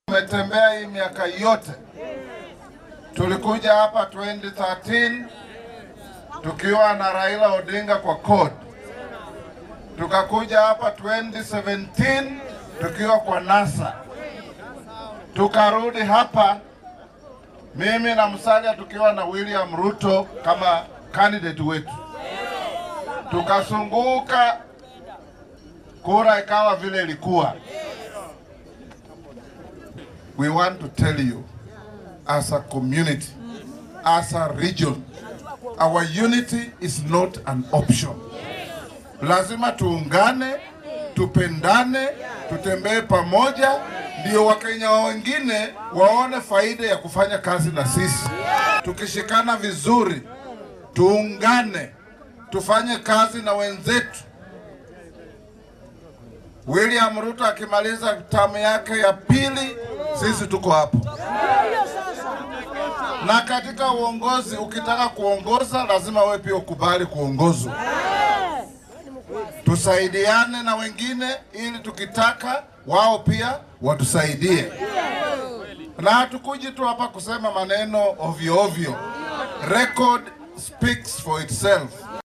Tumetembea hii miaka yote, tulikuja hapa 2013 tukiwa na Raila Odinga kwa CORD, tukakuja hapa 2017 tukiwa kwa NASA, tukarudi hapa mimi na Musalia tukiwa na William Ruto kama candidate wetu, tukasunguka kura ikawa vile ilikuwa. We want to tell you as a community, as a region, our unity is not an option. Lazima tuungane, tupendane, tutembee pamoja, ndio Wakenya wengine waone faida ya kufanya kazi na sisi. Tukishikana vizuri, tuungane, tufanye kazi na wenzetu. William Ruto akimaliza tamu yake ya pili, sisi tuko hapo. Na katika uongozi, ukitaka kuongoza lazima wewe pia ukubali kuongozwa. Tusaidiane na wengine ili tukitaka wao pia watusaidie, na hatukuji tu hapa kusema maneno ovyo ovyo. Record speaks for itself.